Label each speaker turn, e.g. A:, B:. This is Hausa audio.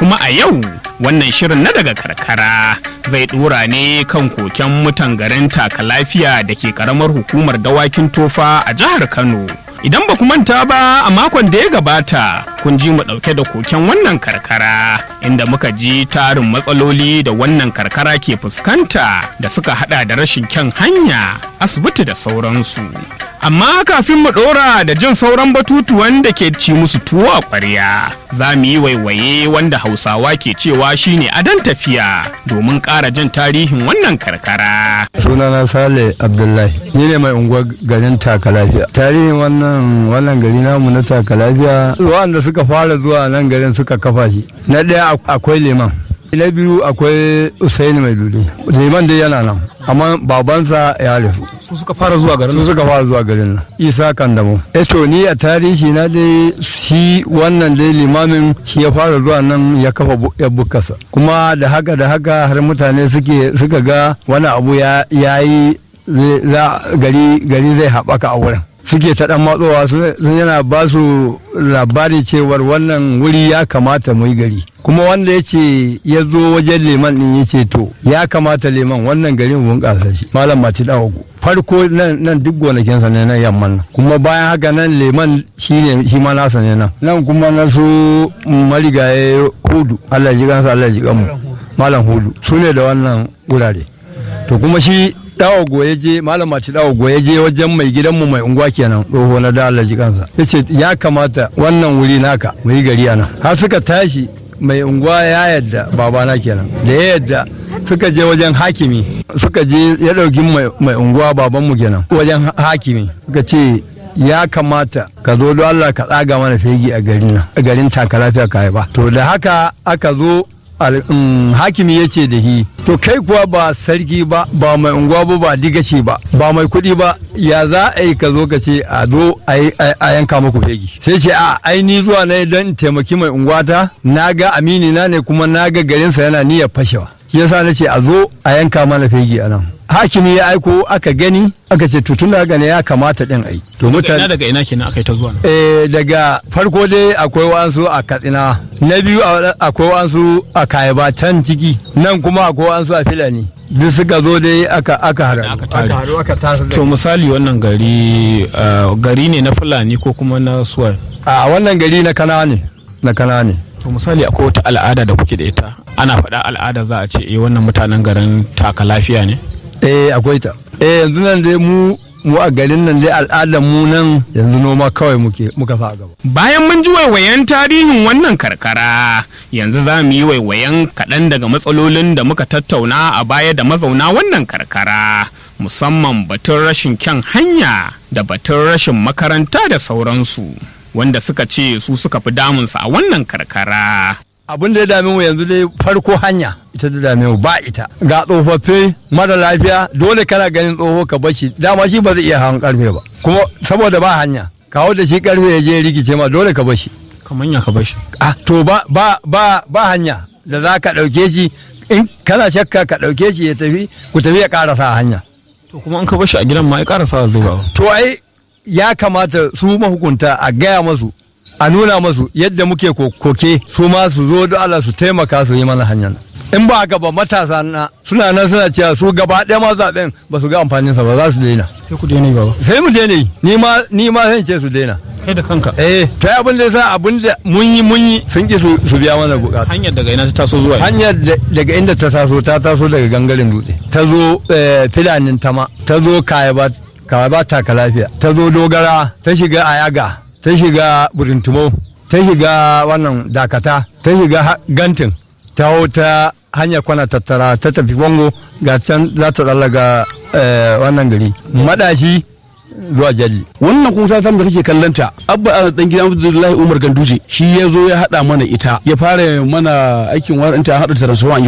A: kuma a yau wannan shirin na daga karkara zai dora ne kan koken mutan garin taka lafiya da ke karamar hukumar dawakin tofa a jihar kano idan ba ku manta ba a makon da ya gabata kun ji mu ɗauke da koken wannan karkara inda muka ji tarin matsaloli da wannan karkara ke fuskanta da suka hada da rashin kyan hanya asibiti da sauransu amma kafin mu ɗora da jin sauran batutuwan da ke ci musu tuwo a ƙwarya za mu yi waiwaye wanda hausawa ke cewa shine adon tafiya domin ƙara jin tarihin wannan karkara
B: sunana sale abdullahi ni ne mai unguwar garin taka lafiya tarihin wannan wannan gari namu na taka lafiya wanda suka fara zuwa nan garin suka kafa shi na ɗaya akwai liman na biyu akwai usaini mai lule liman dai yana nan amma babansa ya rasu
C: su suka fara zuwa garin
B: su suka fara zuwa garin nan isa kandamo eto ni a tarihi na dai shi wannan dai limamin shi ya fara zuwa nan ya kafa ya bukasa kuma da haka da haka har mutane suke suka ga wani abu ya yi gari gari zai haɓaka a wurin suke ta dan matsowa sun yana ba su labari cewar wannan wuri ya kamata mu yi gari kuma wanda ya ce ya zo wajen leman din ya ce to ya kamata leman wannan garin bunƙasa shi malam mati dawago farko nan duk gonakinsa ne na yamman nan kuma bayan haka nan leman shi ne shi ma nasa ne nan nan kuma na su marigaye hudu allah ji gansa allah ji mu malam hudu su ne da wannan wurare to kuma shi dawo goye je malam mace dawo goye je wajen mai gidanmu mai unguwa kenan tsoho na da Allah kansa yace ya kamata wannan wuri naka mu yi gari anan har suka tashi mai unguwa ya yadda babana kenan da ya yadda suka je wajen hakimi suka je ya dauki mai unguwa babanmu kenan wajen hakimi suka ce ya kamata ka zo don Allah ka tsaga mana fegi a garin nan a garin taka lafiya ka ba to da haka aka zo hakimi ya ce da hi to kai kuwa ba sarki ba ba mai unguwa ba ba digashi ba ba mai kuɗi ba ya za a yi ka zo ka ce a zo a yanka muku fegi sai ce a aini zuwa na don taimaki mai unguwata na ga amini na ne kuma na ga garinsa yana niyyar fashewa yasa na ce a zo a yanka mana fegi a nan hakimi ya aiko aka gani aka ce tutun da gane ya kamata din ai
C: to mutane daga ina kenan aka yi ta zuwa
B: eh daga farko dai akwai wasu a katsina na biyu akwai wasu a kayaba can ciki nan kuma akwai wasu a filani duk suka zo dai aka aka haru
C: aka
B: haru aka tasa
C: to misali wannan gari gari ne na fulani ko kuma na suwa
B: a wannan gari na kana ne na kana ne
C: to misali akwai wata al'ada da kuke da ita ana faɗa al'ada za a ce eh wannan mutanen garin taka lafiya ne
B: eh akwai ta eh yanzu nan dai mu mu a garin nan dai al'adar mu nan yanzu noma kawai muke muka fa gaba
A: bayan mun ji waiwayen tarihin wannan karkara yanzu za mu yi waiwayen kaɗan daga matsalolin da muka tattauna a baya da mazauna wannan karkara musamman batun rashin kyan hanya da batun rashin makaranta da sauransu wanda suka ce su suka fi damunsa a wannan karkara
B: abin da ya dame mu yanzu dai farko hanya ita da dame mu ba ita ga tsofaffi mara lafiya dole kana ganin tsoho ka bashi dama shi ba zai iya hawan karfe ba kuma saboda ba hanya kawo da shi karfe ya je rikice ma dole ka bashi
C: kamar ya ka bashi
B: ah to ba ba ba ba hanya da za ka dauke shi in kana shakka ka dauke shi ya tafi ku tafi ya karasa hanya
C: to kuma an ka bashi a gidan ma ya karasa zuwa
B: to ai ya kamata su mahukunta a gaya masu a nuna masu yadda muke koke su ma su zo da Allah su taimaka su yi mana hanyar in ba haka ba matasa na suna nan suna cewa su gaba ɗaya ma zaɓen ba su ga amfaninsa ba za su daina
C: sai ku daina baba
B: sai mu daina yi ni ma ni ma zan ce su daina
C: kai da kanka
B: eh to abin da yasa abin da mun yi mun yi sun ki su biya mana bukata
C: hanyar daga ina ta taso zuwa
B: hanyar daga inda ta taso ta taso daga gangaren dutse ta zo filanin tama ta zo kayaba kayaba taka lafiya ta zo dogara ta shiga ayaga ta shiga burintumo ta shiga wannan dakata ta shiga gantin ta hau ta hanyar kwana tattara ta tafi bango ga can za ta tsallaga wannan gari madashi zuwa jalli
D: wannan kuma ta da kake kallanta abba a dan gidan abdullahi umar ganduje shi ya zo ya hada mana ita ya fara mana aikin waranta hada transformer